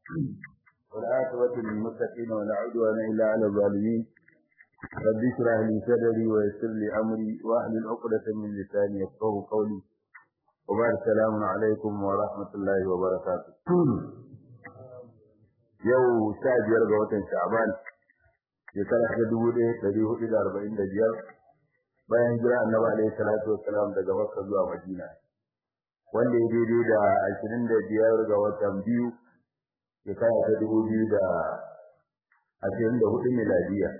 والعاقبة للمتقين ولا عدوان إلا على الظالمين رب اشرح لي صدري ويسر لي أمري واحلل عقدة من لساني يفقهوا قولي وبعد السلام عليكم ورحمة الله وبركاته yau sha biyar ga watan sha'ban shekara ta dubu ɗaya ɗari hudu da arba'in da biyar bayan jira annabi alaihi salatu wassalam daga makka zuwa madina wanda ya daidai da ashirin da biyar ga watan biyu shekara ta dubu biyu da ashirin da hudu miladiya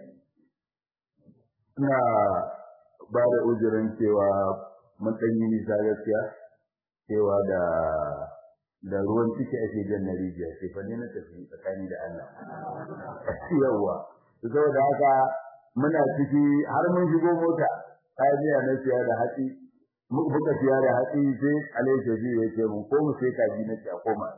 ina ba da uzurin cewa mun ɗan yi nisa gaskiya cewa da da ruwan ciki ake jan na rijiya sai fa ne na tafi tsakani da Allah yawa saboda haka muna ciki har mun shigo mota kajiya na siya da hatsi muka siya da hatsi sai alai shafi ya ce mun ko mu sai kaji na ci a koma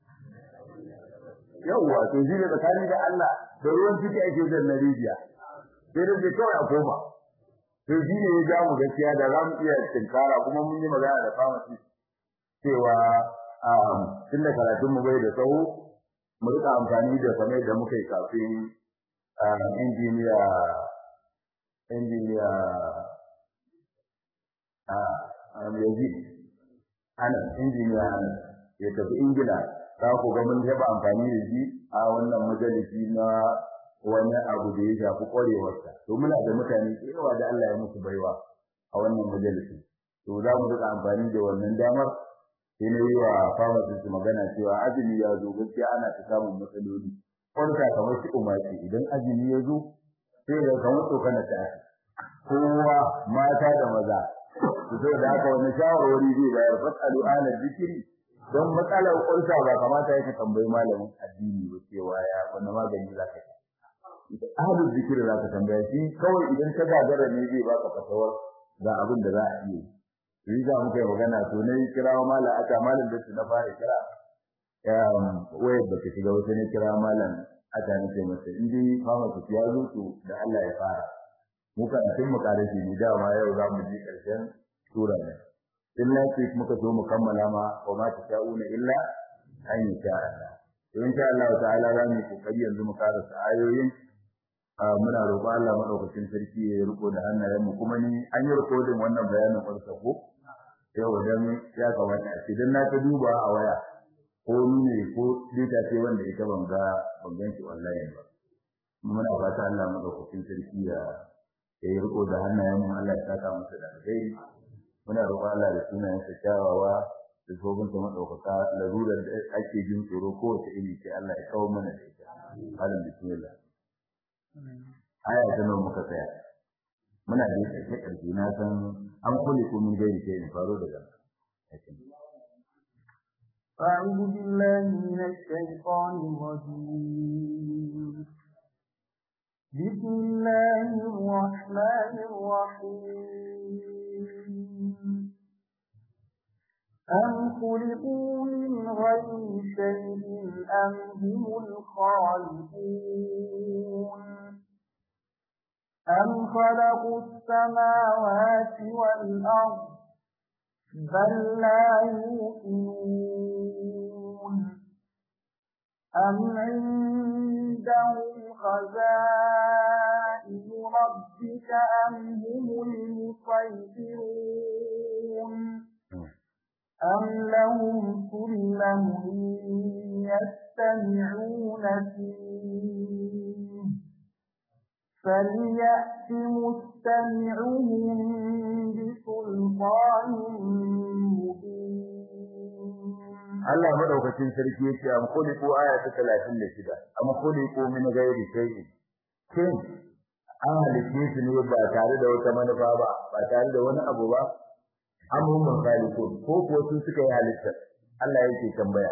yawa to shi ne tsakani da Allah da ruwan ciki ake jan na rijiya sai da kawai a koma to shi ne ya ja mu gaskiya da za mu iya tinkara kuma mun yi magana da pharmacy cewa tunda karatun mu bai da tsawo mu rika amfani da kamar da muka yi kafin injiniya injiniya a yanzu ana injiniya ana ya tafi ingila za ku ga mun taɓa amfani da shi a wannan majalisi na wani abu da ya shafi ƙwarewarsa to muna da mutane yawa da Allah ya musu baiwa a wannan majalisi to za mu rika amfani da wannan damar sai na yi wa pharmacist magana cewa azumi ya zo gaskiya ana ta samun matsaloli kwarka kamar shi umarci idan azumi ya zo sai da kamar tsokana ta kowa mata da maza su zo da haka wani shawarwari zai bayar fasalu ala zikiri don matsalar kwarka ba kamata ya ka tambayi malamin addini ba cewa ya wani magani za ka yi ahalin zikiri za ka tambaya shi kawai idan ka gagara ne zai baka fatawar ga abin da za a iya yi yi za mu kai magana to ne kira malam aka malam da na fara kira ya waye da ke shiga wata ne kira malam aka ne ce masa in dai fama ku ya zo to da Allah ya fara mu kan tun mu kare shi ne dama yau za mu ji karshen sura ne illa ce muka zo mu kammala ma wa ma ta'una illa an yi sha Allah to insha Allah ta'ala za mu kokari yanzu mu karasa ayoyin muna roƙo Allah madaukakin sarki ya riko da hannayen mu kuma ni an yi rikodin wannan bayanin farko ko yau dan ya kamata a idan na ta duba a waya ko ni ne ko data ce wanda ita ban ga ban gan shi wallahi ba muna fata Allah madaukakin sarki ya ya riko da hannayen mu Allah ya saka masa da alheri muna roƙon Allah da sunayen sa kyawawa da zobin ta madaukaka larurar da ake jin tsoro ko wace iri ce Allah ya kawo mana da ita alam bismillah aya ta nan muka tsaya muna da ƙarshe ƙarshe na san an kulle ko mun gairi sai in faro daga أعوذ بالله من الشيطان الرجيم بسم الله الرحمن الرحيم أم خلقوا من غير شيء أم هم الخالقون أم خلقوا السماوات والأرض بل لا يوقنون أم عندهم خزائن ربك أم هم المسيطرون أم لهم سلم يستمعون فيه فليأت مستمعهم بسلطان مبين Allah madaukakin sarki yace am khuliqu aya ta 36 am khuliqu min ghairi shay'in kin an halice su ne ba tare da wata manufa ba ba tare da wani abu ba am hum khaliqun ko ko su suka yi halitta Allah yake tambaya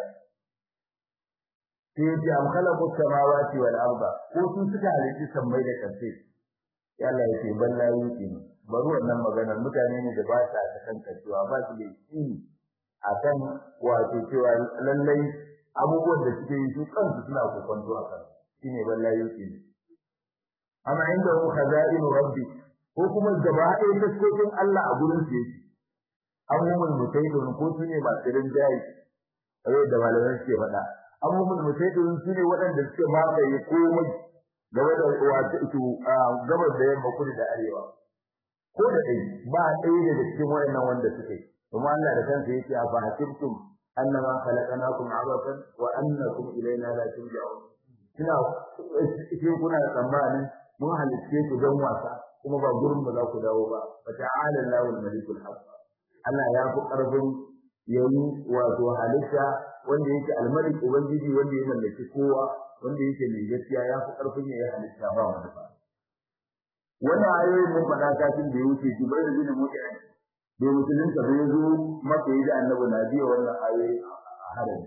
sai yace am khalaqu samawati wal arda ko su suka halitta sammai da kanse ya Allah yake balla yake bari wannan maganar mutane ne da ba sa ta kankancewa ba su da ilimi akan wato cewa lallai abubuwan da suke yi su kansu suna kokonto akan shine balla yake amma inda hu khaza'in rabbi ko kuma gaba ɗaya taskokin Allah a gurin su yake abubuwan mutaidun ko su ne masu rinjaye kawai da malamai suke faɗa abubuwan musaidirin su ne waɗanda suke mamaye komai game da wato gabas da yamma kudu da arewa ko da dai ba ɗaya daga cikin wayannan wanda suke kuma Allah da kansa yake a fahimtum annama khalaqnakum abathan wa annakum ilayna la turja'un kina cikin kuna tsammanin mun halitte ku don wasa kuma ba gurin ba za ku dawo ba fa ta'ala Allahu al-malikul haqq Allah ya fi karfin yayi wato halitta wanda yake al-malik ubangiji wanda ya mallaki kowa wanda yake mai gaskiya ya fi karfin yayi halitta ba wanda ba wannan ayoyin mun faɗa kafin da ya wuce Jibril bin Mu'min da musulunta bai zo maka yi da annabi na biya wannan ayoyi a harami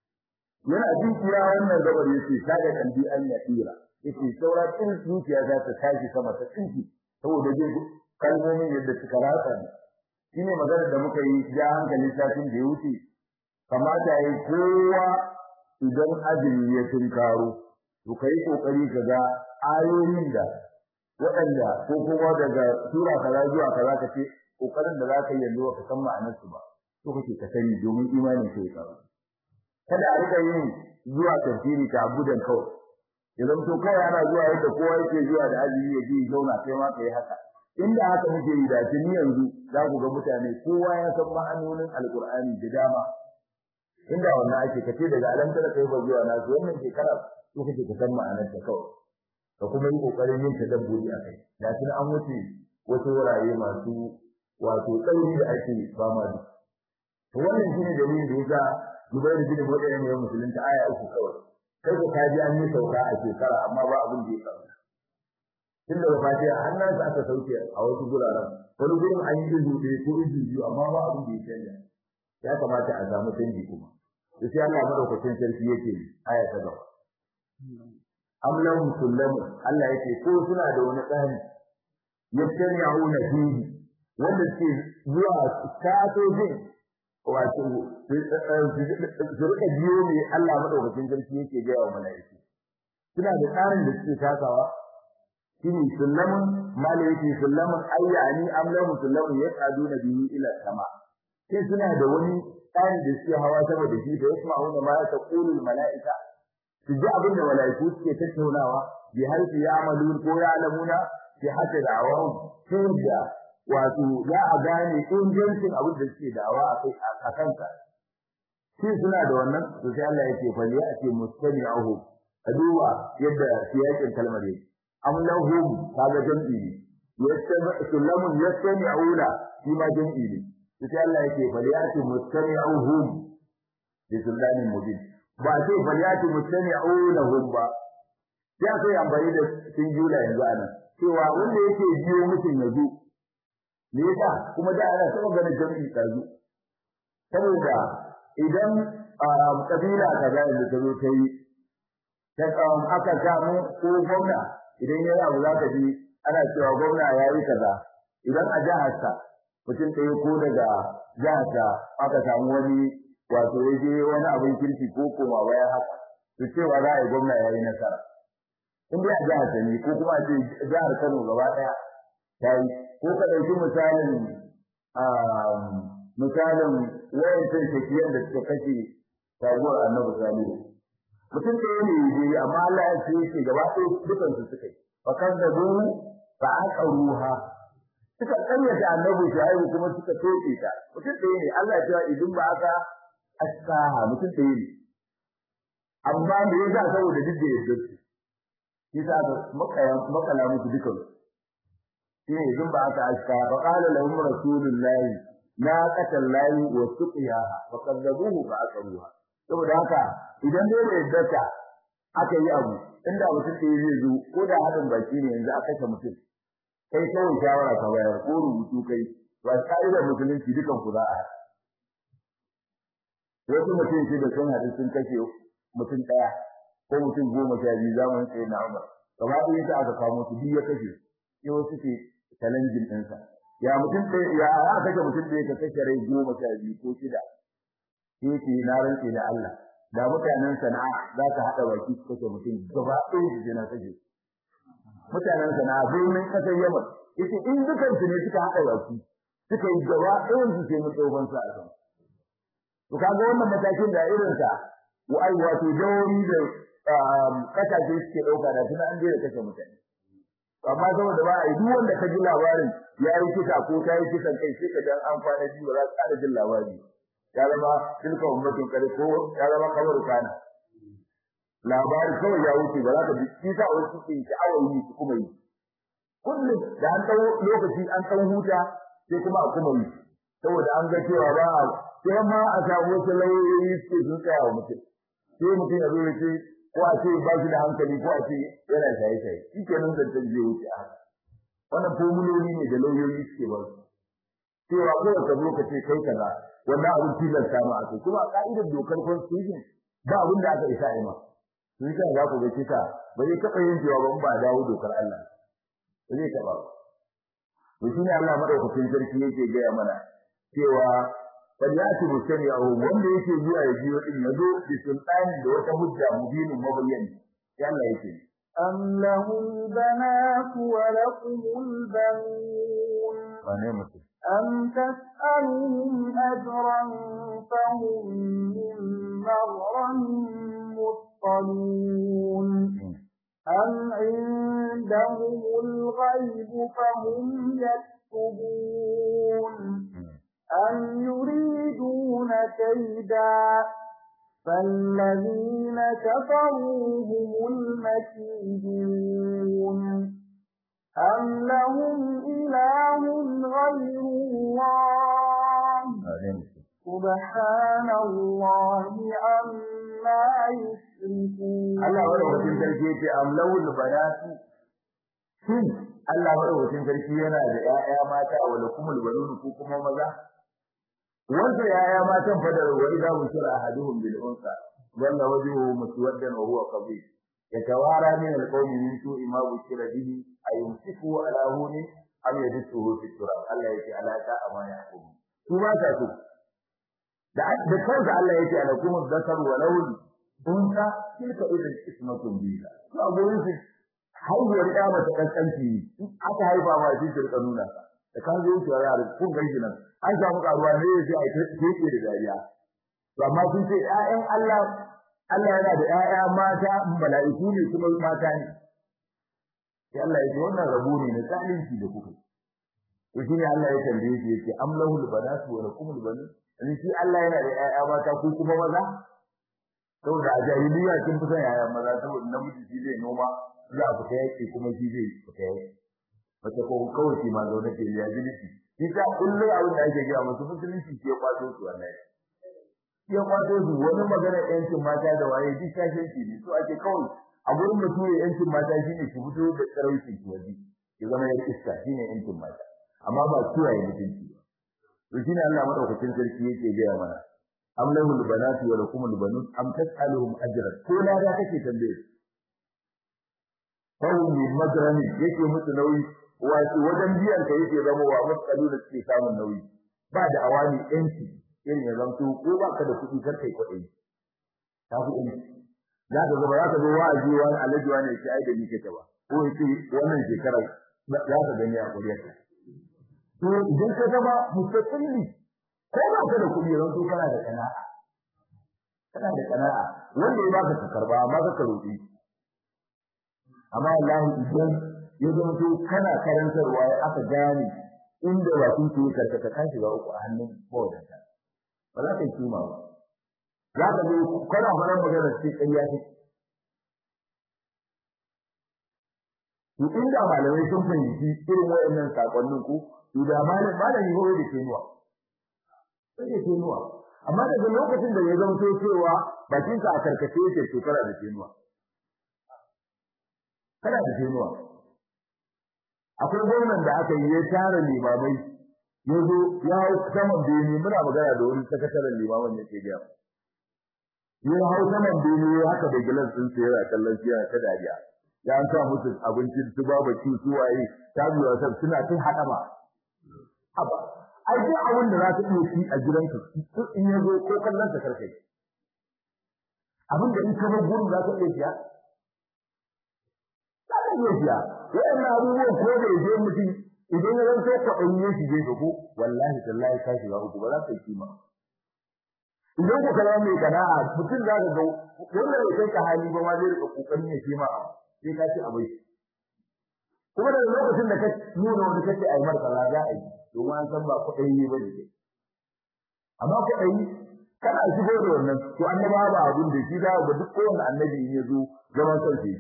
yana jin kira wannan gabar yace kaga kan bi an ya tsira yace saura din zuciya za ta tashi sama ta tsinki saboda dai kalmomin yadda suka ratsa ne shine magana da muka yi ja hankali satin da ya wuce kamata yi kowa idan azumi ya tunkaro to kai kokari ka ga ayoyin da waɗanda ko kuma daga sura kaza zuwa kaza ka ce kokarin da zaka yi yanzu ka san ma'anar su ba to kake ka sani domin imanin ka ya tsara kada a rika yin zuwa tafsiri ta abudan kawai idan to kai ana zuwa yadda kowa yake zuwa da azumi ya ji zauna kai ma kai haka inda haka muke yi da tuni yanzu za ku ga mutane kowa ya san ma'anonin alqur'ani da dama inda wannan ake kace daga alamtar kai ba zuwa na wannan shekara to kake ka san ma'anar ta kawai ka kuma yi kokarin yin tadabburi akai da tuni an wuce wasu wurare masu wato tsauri da ake ba ma da to wannan shine dalilin da yasa Zubairu bin Mu'ayyim ya musulunta aya uku kawai kai ko kaji an yi sauka a shekara amma ba abin da ya faru tunda ba fatiha annan sa aka sauke a wasu guraren wani gurin an yi izu ɗaya ko izu biyu amma ba abin da ya canja ya kamata a samu canji kuma to sai Allah madaukakin sarki yake aya ta gaba am lahum sullamu Allah yake ko suna da wani tsari yastami'una fihi wanda ke zuwa kaso jin wato su rika biyo ne Allah madaukakin sarki yake ga wa mala'iku suna da tsarin da suke takawa shine sullamun malaiki sullamun ayyani amlahu sullamun yaqaduna bihi ila sama sai suna da wani tsarin da suke hawa sama da shi da yasma'una ma taqulu mala'ika su ji abin da mala'iku suke tattaunawa bi har su ya'malu ko ya'lamuna fi hatta da'awahum sai da wato za a gane ingancin abin da suke da'awa a kansa shi suna da wannan to sai Allah yake fa ya ce mustami'uhu a duba yadda siyakin kalmar yake am lahum kaga jam'i ne yastami'u yastami'una shi ma jam'i ne sai Allah yake fa ya ce mustami'uhum bi sullamin mubin ba sai fa ya ce mustami'unahum ba ya sai amfani da singular yanzu anan cewa wanda yake biyo mutum yanzu me yasa kuma da ana saba ganin jami'i kazu saboda idan kabila kaza da ta zo ta yi ta kawon aka samu ko gwamna idan ya abu za ka ji ana cewa gwamna ya yi kaza idan a jihar sa mutum ɗaya ko daga jihar sa aka samu wani wato ya je wani abin kirki ko koma baya haka to cewa za a yi gwamna ya yi nasara in dai a jihar sa ne ko kuma a ce jihar Kano gaba ɗaya ta yi ko ka ɗauki misalin misalin wayancan shekiyar da suka kashe sabuwar annabi salihu mutum ɗaya ne yaje amma Allah ya ce shi gaba ɗaya dukan su suka yi fa kan da bu fa aka ruha suka karyata annabi shaibu kuma suka toke ta mutum ɗaya ne Allah ya ce idan ba aka askaha mutum ɗaya ne amma me yasa saboda duk da yadda su shi sa makaya makala musu dukan su shine idan ba aka aska fa qala lahum rasulullahi la qatallahi wa suqiyaha fa kadzabuhu fa akaruha saboda haka idan dai da yadda aka yi abu inda mutum da zai zo ko da hadin baki ne yanzu aka kashe mutum kai kawai shawara ka bayar ko rubutu kai ba da musulunci dukan ku za a wasu mutum shi da sun haɗu sun kashe mutum ɗaya ko mutum goma sha biyu zamanin tsaye na umar gaba ɗaya ta aka kawo su biyu ya kashe sai wasu ke challenging ɗinsa ya mutum ɗaya ya aka kashe mutum ɗaya ka kashe rai goma sha biyu ko shida sai ce na rantse da Allah da mutanen sana'a za ka haɗa baki su kashe mutum gaba ɗaya su je na kashe mutanen sana'a birnin ƙasar Yaman yace in dukan su ne suka haɗa baki suka yi gaba ɗayan su sai mu tsofan sa a kan to kaga wannan matakin da irin sa wai wato jawoyi da kasashe suke dauka da tuna an je da kashe mutane amma saboda ba a yi duk wanda ka ji labarin ya yi kisa ko ta yi kisan kai sai ka dan an kwana ji ba za ka ƙara jin labari ya zama tilka ummatun kare ko ya zama kamar kana labari kawai ya wuce ba za ka ji kisa a wasu ke sha'awar yi su kuma yi kullum da an ɗau lokaci an ɗan huta sai kuma a kuma yi saboda an ga cewa ba a sai ma a samu wasu lauyoyi suke sun tsaya wa mutum sai mutum ya zo ya ce ko a ce ba shi da hankali ko a ce yana shaye-shaye shi ke nan zancen zai wuce a wannan formuloli ne da lauyoyi suke ba su cewa kawai ka zo ka ce kai kaza wannan abin tilasta ma a kai kuma a ka'idar dokar constitution ba abin da aka isa a yi ma sun sa za ku ga kisa ba zai taɓa yin cewa ba ba dawo dokar Allah ba zai taɓa ba to shi ne Allah madaukakin sarki yake gaya mana cewa falyati mustami'ahu wanda yake zuwa ya jiyo din yazo bi sultani da wata hujja mubinin mabayyan sai Allah yake أم له البنات ولكم البنون wane mutum أم تسألهم أجرا فهم من مغرم مثقلون أم عندهم الغيب فهم يكتبون أم يريدون كيدا فالذين كفروا هم المكيدون أم لهم إله غير الله سبحان الله عما يشركون Allah madaukakin sarki yace amlawul banatu shin Allah madaukakin sarki yana da ƴaƴa mata wala kumul banun ko kuma maza wanda ƴaƴa matan fa da wa idza bushira ahaduhum bil unsa walla wajhuhu muswaddan wa huwa qabih yatawara min al qawmi min su'i ma bushira bihi ayumsiku ala huni am yadsuhu fi turab Allah yake ala ta amana yakum su ba ta so da da kansa Allah yake ala kuma zakar wa lawli dunka tilka idan ismatun biha to a gurin su haihuwar ya mata kankanci aka haifa ma shi ta nuna da kan zo ki yara kun gaji nan an samu karuwa ne yace ai take da dariya to amma sun ce ƴaƴan Allah Allah yana da ƴaƴa mata mala'iku ne kuma mata ne sai Allah ya ce wannan rabo ne na zalunci da kuka to shine Allah ya tambaye shi yace amlahul banatu wa lakumul banun shi Allah yana da ƴaƴa mata ko kuma maza saboda a jahiliya kin fi son yaya maza saboda namiji shi zai noma za a fita yake kuma shi zai fita yake mace ko kawai shi ma zaune ke ya jilisi shi ta kullu abin da ake gaya musu musulunci ke kwato su wallahi ya kwato su wani magana yancin mata da waye duk shashin shi ne so ake kawai a gurin mutum ya yancin mata shine ki fito da tsarauci ki waje ki zama ya iska shine yancin mata amma ba kiyaye mutunci ba to shine Allah madaukakin sarki yake gaya mana am lahul banatu wa lakumul banun am tas'aluhum ajran ko la da kake tambaye Kawai min madrani yake musu nauyi wato wajen biyan ka yake zama wa matsalu da suke samun nauyi ba da awani yanci irin ya zanto ko ba ka da kuɗi kar kai kuɗi ta fi yanci za ka zama za ka zo wa'azi wani alaji wani yake ai da ni kake ba ko yake wannan shekarar za ka gani a kuriyarka to idan ka zama mustaqilli ko ba ka da kuɗi ran to kana da kana'a kana da kana'a wanda ya baka ka karba amma ka karoki amma wallahi idan ya zama to kana karantarwa ya aka gane inda ba kun ke karkata kan shiga uku a hannun mawadanta ba za ka yi kima ba za ka zo kana fara magana ce ƙarya ce to inda malamai sun fahimci irin waɗannan sakonnin ku to da malam malami ko da kenuwa sai da kenuwa amma daga lokacin da ya zama to cewa bakin ka a karkace yake to kana da kenuwa kana da kenuwa akwai gwamnan da aka yi ya tara limamai ya zo ya hau saman bene muna magana da wani sakataren limaman ya ke gaya ya hau saman bene haka da gilas ɗin sa yana kallon shi yana ta dariya ya an sa musu abincin su babu ci su waye ta biyo ta suna tun haɗa ba haba ai duk abin da za ka iya ci a gidanka in ya zo ko kallon sa karkai abin da in ka bar gurin za ka iya siya za ka iya siya waɗannan abubuwan ko da yaje mutum idan ya zanto ka ɗan yi shige ka ko wallahi tallahi ka shiga uku ba za ka yi kima idan ku kalama mai kana'a mutum za ka ga wanda bai kai ka hali ba ma zai rika kokarin ya ce ma sai ka ci abai kuma daga lokacin da ka nuna wani kace ai mar kaza za a yi domin an san ba kuɗi ne ba ne amma kuɗi kana shigo da wannan to annaba ba abun da shi da ga duk kowanne annabi in ya zo zaman kansa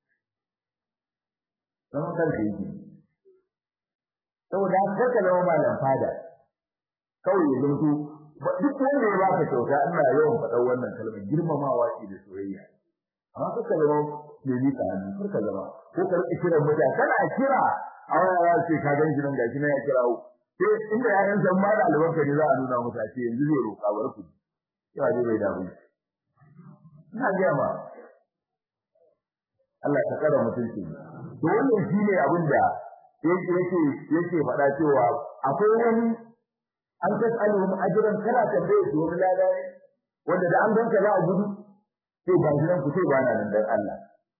zaman kansa yake saboda haka ka zama malam fada kawai ya zanto duk wanda ya baka kyauta ina yawan faɗar wannan kalmar girmamawa ce da soyayya amma kaka zama mai mika hannu kar ka zama ko ka rike kiran mutane kana kira a wani ya ce ka gan nan gashi na ya kirawo sai inda ya san ma da albarka ne za a nuna musu a ce yanzu zai roƙa bar ku yawa dai bai damu ina ga ma Allah ta kara mutunci to wannan shine abin da yake yake yake faɗa cewa akwai wani an tasaluhum ajran kana tambaye su wani lada ne wanda da an ganka za a gudu sai ba gidan ku sai ba na nan dan Allah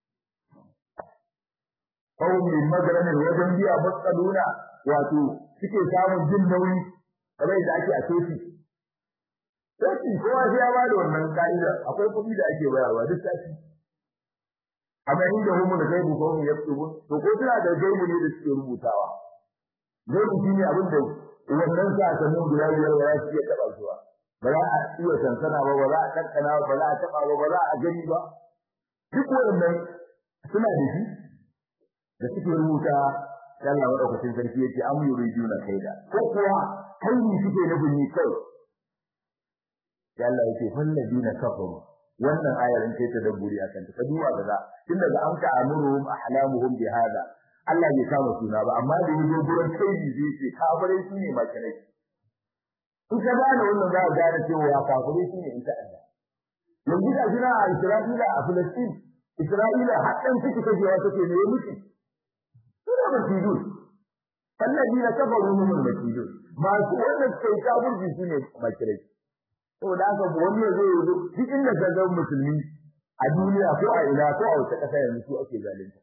kawai min magramin wajen biya matsaluna wato suke samun jin nauyi kamar yadda ake a soci soci kowa sai ya ba da wannan ka'ida akwai kuɗi da ake bayarwa duk sati amma inda humu da gaibu ko mu yaktubu to ko suna da gaibu ne da suke rubutawa gaibu shine abin da wannan sakamakon guda biyar ba za su iya taɓa su ba ba za a iya sansana ba ba za a kankana ba za a taɓa ba ba za a gani ba duk wannan suna da shi da suke rubuta Allah madaukakin sarki yake am yuriduna kaida ko kuwa kaini suke nufin ni kai sai Allah yake falladina kafaru wannan ayar in kai ta dabburi akan ta duba kaza tun daga an ta amuruhum ahlamuhum bi hada Allah bai kama suna ba amma da yazo gurin kaini zai ce kafirai su ne makirai in ka gane wannan za ka gane cewa kafirai su ne in ta Allah yanzu da jira a Isra'ila a Palestine Isra'ila haɗin ciki kajewa take ne miki suna masjidun الذين كفروا هم المسجدون ما su wanda kai kafirci shine makirai saboda haka wani zai yi duk inda ka ga musulmi a duniya ko a ina ko a wata kasa yanzu su ake zalunta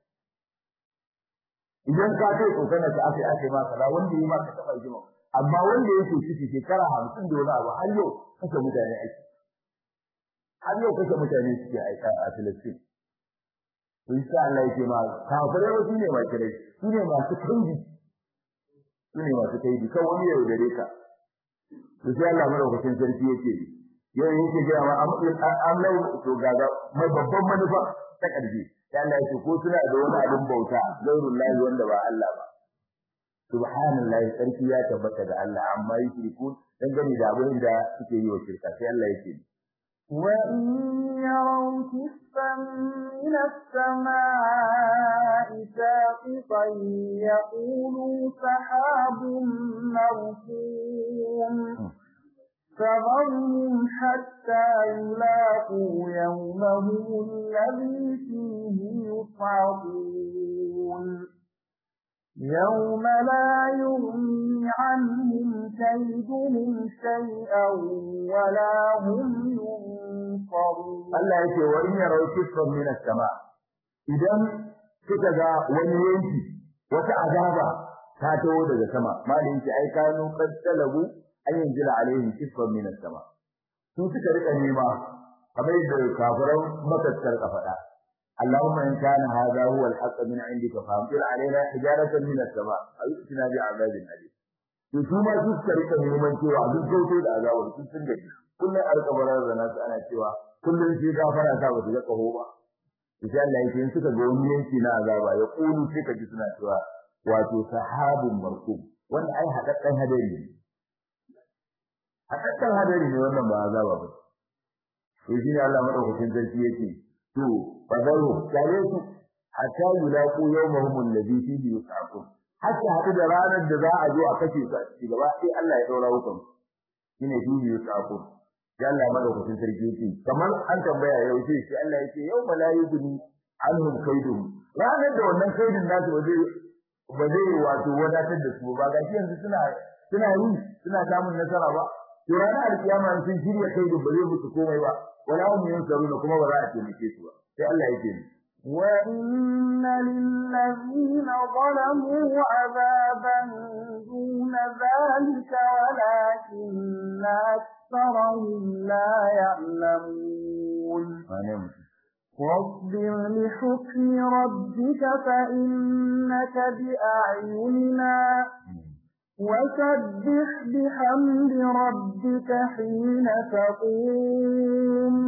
idan ka kai kokana ka aka aka ma kaza wanda yi ma ka taba jima amma wanda yake ciki shekara 50 da wani abu har yau kashe mutane ake har yau kashe mutane suke aika a Palestine insha Allah yake ma kafirai wasu ne makirai su ne masu kanji su ne masu kai kan wani ya yaudare ka to sai Allah madaukakin sarki yake yau yake ga ma Allah to gaga mai babban manufa ta karfi sai Allah yake ko suna da wani abin bauta gairullahi wanda ba Allah ba subhanallahi sarki ya tabbata da Allah amma yushrikun dan gani da abin da suke yi wa shirka sai Allah yake وإن يروا كسفا من السماء ساقطا يقولوا سحاب مركوم فظلهم حتى يلاقوا يومهم الذي فيه يصعقون يوم لا يغني عنهم كيدهم شيئا ولا هم ينصرون Allah yake wa in yarau kisfan min as-sama idan kika ga wani yanki wata azaba ta taho daga sama malin ki ai kanu qad talabu an yanzila alaihim kisfan min as-sama su suka rika nema kamar yadda kafiran makaskar ka faɗa اللهم إن كان هذا هو الحق من عندك فامطر علينا حجارة من السماء أو ائتنا بعذاب أليم to su ma su suka rika neman cewa duk gauto da azabar sun sun gaji kullum a rika barar da nasu ana cewa kullum sai gafara ta ba su ga kaho ba insha Allah yake in suka ga wani yanki na azaba ya kulu sai ka ji suna cewa wato sahabun markum wannan ai hadaddan hadari ne hadaddan hadari ne wannan ba azaba ba to shi ne Allah madaukakin sarki yake to fadaru kare su hatta yulaqu yawmahum alladhi fihi yus'aqun hatta hadu da ranar da za a zo a kace su gaba sai Allah ya daura hukum shine fihi yus'aqun ya Allah madaukakin sarki yake kamar an tambaya yau sai shi Allah yake yau malayikuni anhum kaidum ranar da wannan kaidin nasu ba zai ba zai wato wadatar da su ba ga yanzu suna suna yi suna samun nasara ba to ranar alkiyama sun shirya kaidin ba zai musu komai ba wala hum yunsaruna kuma ba za a taimake su ba sai Allah yake وإن للذين ظلموا عذابا دون ذلك ولكن أكثرهم لا يعلمون واصبر لحكم ربك فإنك بأعيننا وسبح بحمد ربك حين تقوم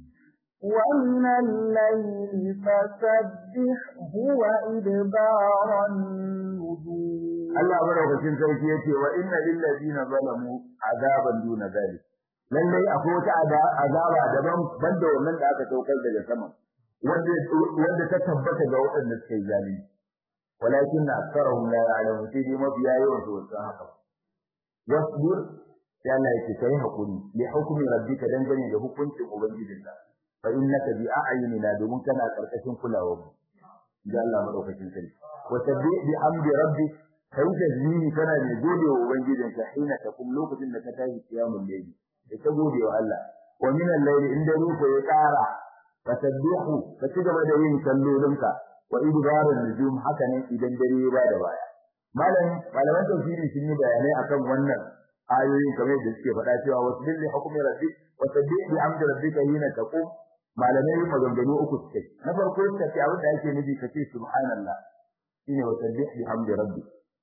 ومن الليل فسبحه وإدبار النجوم Allah madaukakin sarki yace wa inna lil ladina zalamu azaban duna zalik lallai akwai wata azaba daban banda wannan da aka saukar daga sama wanda wanda ta tabbata ga waɗanda suka yi zalunci walakin aktharuhum la ya'lamun sai dai mabiya yawan su wasu haka wasbir sai Allah yake kai hakuri li hukmi rabbika dangane da hukuncin ubangijinka fa innaka bi a'yunina domin kana karkashin kulawar mu da Allah madaukakin sarki wa sabbi bi amri rabbik kai tasbihi kana ne gode wa ubangijinka hina takum lokacin da ka tashi kiyamul layli da ta gode wa Allah wa min al-layli inda ruku ya tsara fa sabbihu ka ci gaba da yin sallolinka wa idbarun nujum haka ne idan dare ya bada baya malam malaman tafsiri sun yi bayanai akan wannan ayoyin kamar da suke faɗa cewa wasbil li hukmi rabbik wa sabbih bi amri rabbika hina taqum malamai maganganu uku suke na farko suka ce abin da ake nufi kace subhanallah shine wa sabbih bi hamdi rabbik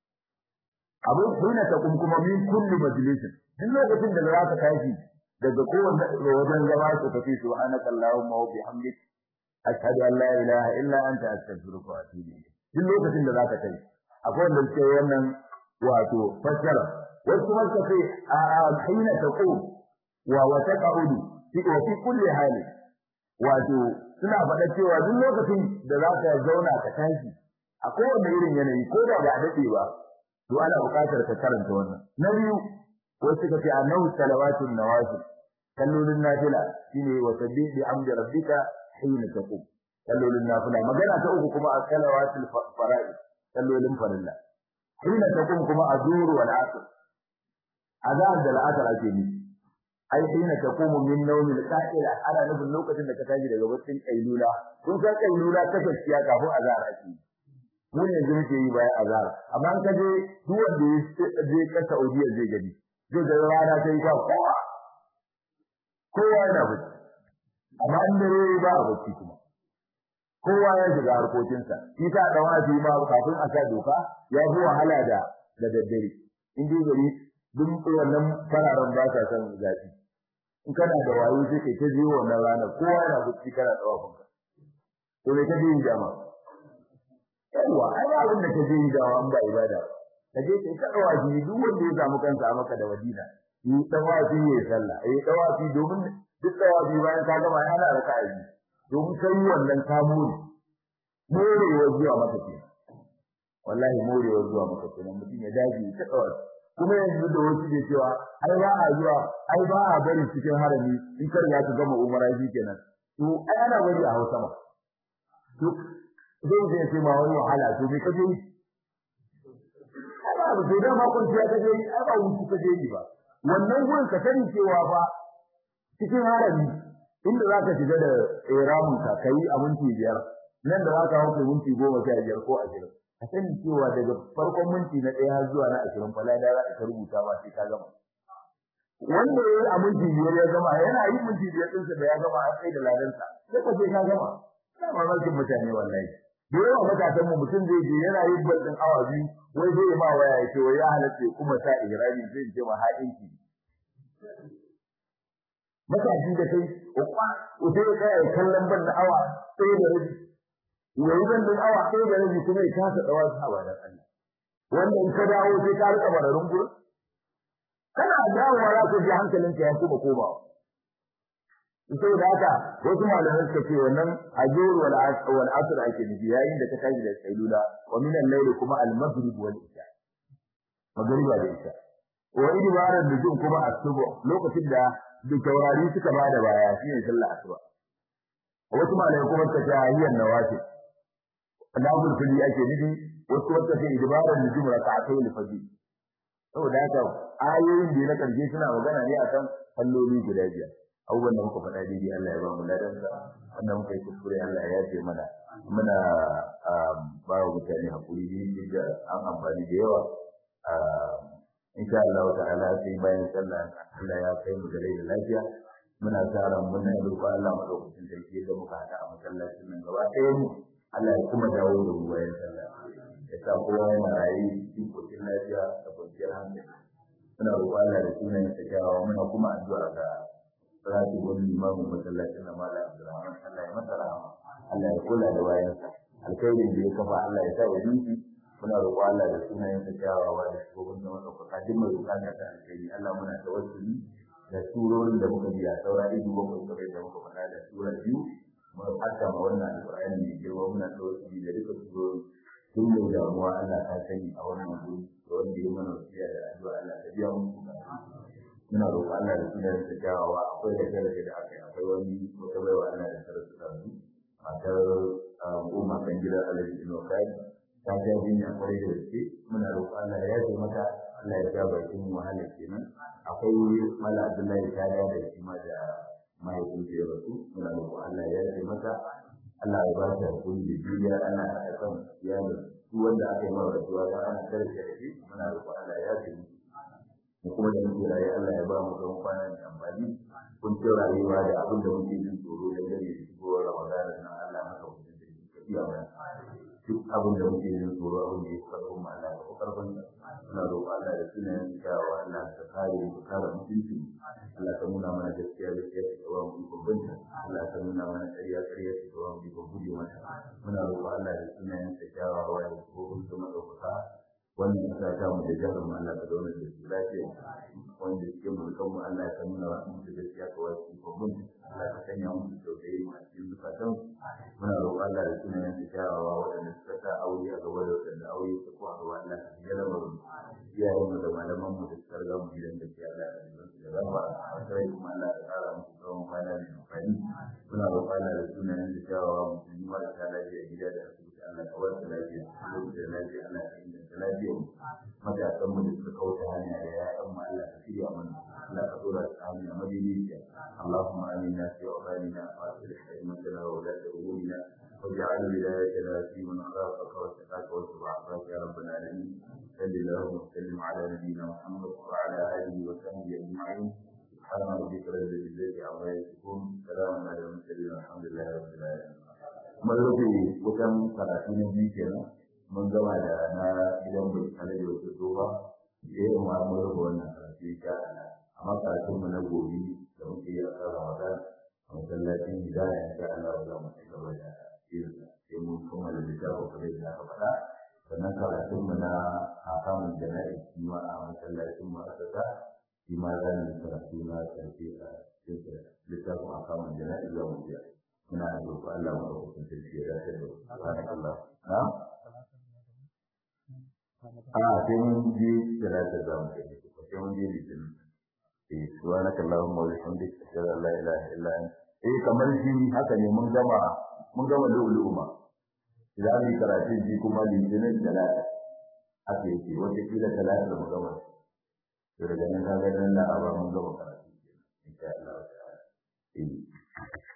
abin hina taqum kuma min kulli majlisin duk lokacin da za ka tashi daga kowanne wajen zama su kace subhanaka allahumma wa bihamdik ashhadu an la ilaha illa anta astaghfiruka wa atubu ilayk duk lokacin da za ka tashi akwai wanda suke wannan wato fassara wasu kuma suka ce a hina taqum wa wa taqaudu fi wa fi kulli hali wato suna faɗa cewa duk lokacin da za ka zauna ka tashi a kowane irin yanayi ko da ba a daɗe ba to ana buƙatar ka karanta wannan na biyu wasu suka ce annahu salawatun nawafil kallolin nafila shine wa sabbih bi amdi rabbika hina taqum kallolin nafila magana ta uku kuma as-salawatul fara'id kallolin farilla hina taqum kuma azhur wal asr azan da al'asr ake ni ai hina taqumu min nawmi al-qa'ila ana nufin lokacin da ka tashi daga baccin kailula kun san kailula ta gaskiya kafin azhar ake mu ne yanzu muke yi bayan azhar amma an kaje duk wanda ya je ka Saudiya zai gani zai ga rana ta yi kwa kowa kowa yana bacci amma in dare ba a bacci kuma kowa ya shiga harkokinsa shi ta da wani ma kafin a sa doka ya fi wahala da da daddare in dai gari duk wannan fararen ba sa son zafi in kana da wayo sai kai ta jiwo wannan ranar kowa yana bacci kana tsawafin ka to me kaje yin jama'a yawa ai ba abin da kaje yin jama'a in ba ibada ka je kai ta dawafi duk wanda ya samu kansa a maka da Madina yi dawafi ya sallah yi dawafi domin duk dawafi bayan ka gama ya hana raka'a biyu domin kai wannan ka more morewa zuwa maka ke wallahi morewa zuwa maka ke mutum ya dage ta dawafi kuma yanzu da wasu ke cewa ai ba a zuwa ai ba a bari cikin harami in kar ya ka gama umara shi kenan to ai ana bari a Hausa ma to zai zai ce ma wani wahala to me kaje yi ba sai da makon ya kaje yi ai ba wuce kaje yi ba wannan gurin ka sani cewa ba cikin harami inda zaka shiga da ihramin ka kai a minti biyar nan da zaka hauke minti goma sha biyar ko ashirin ka sani cewa daga farkon minti na ɗaya zuwa na ashirin fa lada za ka rubuta ba sai ka gama wanda ya yi a minti biyar ya gama yana yin minti biyar ɗinsa da ya gama an kai da ladansa sai ka sai ka gama ina mamakin mutane wallahi da yawa matasan mu mutum zai je yana yin baldin awa biyu wai zai ma waya ya ce wai ya halatta kuma sa ihrami zai ce ma haɗinki matashi da kai ukwa utai ya kai kallon ban da awa sai da rabi yayi ban da awa sai da rabi kuma ya kasa dawa sawa da Allah wanda in ka dawo sai ka rika bararin gurin kana dawowa za ka ji hankalinka ya kuma komawa sai da haka wasu malamai suka ce wannan ajur wal wal asr ake nufi yayin da ka tashi da sailula wa min al-layl kuma al-maghrib wal isha magriba da isha wa idbaran nujum kuma asubu lokacin da duk taurari suka bada baya shine sallar asuba wasu malamai kuma suka ce ayyan nawafil nafil fili ake nufi wasu wata ce idbaran nujum rak'atay al-fajr saboda haka ayoyin da na karshe suna magana ne akan salloli guda biyar abubuwan da muka faɗa daidai Allah ya ba mu ladansa wanda muka yi kuskure Allah ya yafe mana muna ba wa mutane hakuri ne da an amfani da yawa insha Allah ta'ala sai bayan sallah Allah ya kai mu da rai da lafiya muna tsara muna yi roƙon Allah madaukakin sarki da muka hada a masallacin nan gaba ɗaya mu Allah ya kuma dawo da mu bayan sallah ya sa kowa yana rayu cikin kocin lafiya da kwanciyar hankali muna roƙon Allah da sunayen sa kyawawa muna kuma addu'a ga salatu wani limamin masallacin na mala Abdulrahman Allah ya masa rahama Allah ya kula da bayansa alkhairin da ya kafa Allah ya sa ya dinki muna roƙo Allah da sunayen sa kyawawa da shugabin da madaukaka duk mai bukata ta alkhairi Allah muna tawassuli da surorin da muka biya saura ido bakwai kamar da muka faɗa da sura biyu mun hatta ma wannan alƙur'ani mai girma muna tawassuli da duka surorin tun da damuwa Allah ta sani a wannan guri da wanda ya mana wasiya da addu'a Allah ta biya mu muna roƙo Allah da sunayen sa kyawawa akwai da kare da aka yi akwai wani wata baiwa Allah da sarrafa da su matar goma kan gidan Alhaji Inokai ta ja jinya kwarai da gaske muna roƙo Allah ya yaje mata Allah ya ja bakin wahala kenan akwai mala Abdullahi ta da da shi ma da mahaifin ya rasu muna roƙo Allah ya yaje mata Allah ya ba ta hakuri da juriya ana haɗa kan iyalin duk wanda aka yi mara rasuwa da ana karfe da shi muna roƙo Allah ya yaje mu kuma da muke raye Allah ya ba mu don kwana da amfani kun ce rayuwa da abin da muke jin tsoro da gare da shigowar Ramadan na Allah maka mutum da ke iya mana duk abin da muke yin tsoro abin da ya fi karfin mu Allah ya karfin muna roƙo Allah da sunayen kyawawa Allah ka kare mu kare mutunci Allah ka nuna mana gaskiya gaskiya ka ba mu ikon binta Allah ka nuna mana ƙarya ƙarya ka ba mu ikon guje mata muna roƙo Allah da sunayen kyawawa da kofin su madaukaka wannan kasa ta mu da jihar mu Allah ka zauna da su lafiya wanda suke mulkan mu Allah ka nuna wa mu gaskiya ka wasu ikon binta Allah ka sanya mu da tausayi mu a cikin zukatan muna roƙo Allah da sunayen kyawawa waɗanda suka sa aure a gaba da waɗanda aure su ko a gaba Allah ka yi raba mu iyayen mu da malaman mu da suka riga mu gidan da ke Allah ka yi su da raba a sai kuma Allah ka ƙara musu tsawon kwana mai amfani muna roƙo Allah da sunayen kyawawa musulmi marasa lafiya gida da asibiti Allah ka wasu lafiya Allah da lafiya Allah ka inganta lafiya matasan mu da suka kauta hanya da ya'yan mu Allah ka shirya mana Allah ka dora su hanya madidiciya Allahumma amina fi awqanina wa aslih haymatana wa la ta'ulina واجعل ولايتنا في من خافك واتقاك واتبع عصاك يا رب العالمين صل اللهم وسلم على نبينا محمد وعلى اله وصحبه اجمعين سبحان ربك رب العزه عما يصفون سلام على المرسلين والحمد لله رب العالمين mun rufe wutan karatu na biyu kenan mun gama da na gidan bai kare da wata tsoba sai mu mun rufe wannan karatu ya amma karatun mu na gobe da muke yi a kan Ramadan a masallacin hidaya insha Allah za mu ci gaba da sai mun kammala littafin kamar da aka faɗa sannan karatun mu na hakamun jana'i shi ma a masallacin mu aka sa shi ma za mu karatu na ƙarshe a cikin littafin hakamun jana'i za mu biya muna da roƙo Allah mu da hukuncin sarki ya dace da subhanallah na a sai mun je talata za mu kai ko sai mun je litinin eh subhanaka allahumma wa bihamdika ashhadu an la ilaha illa anta eh kamar shi haka ne mun gama mun gama lu'lu'u ma idan an yi karatun ji kuma litinin talata haka yake wata kila talata da mu gama to daga nan kaga nan na aba mun gama karatu insha Allah ta'ala eh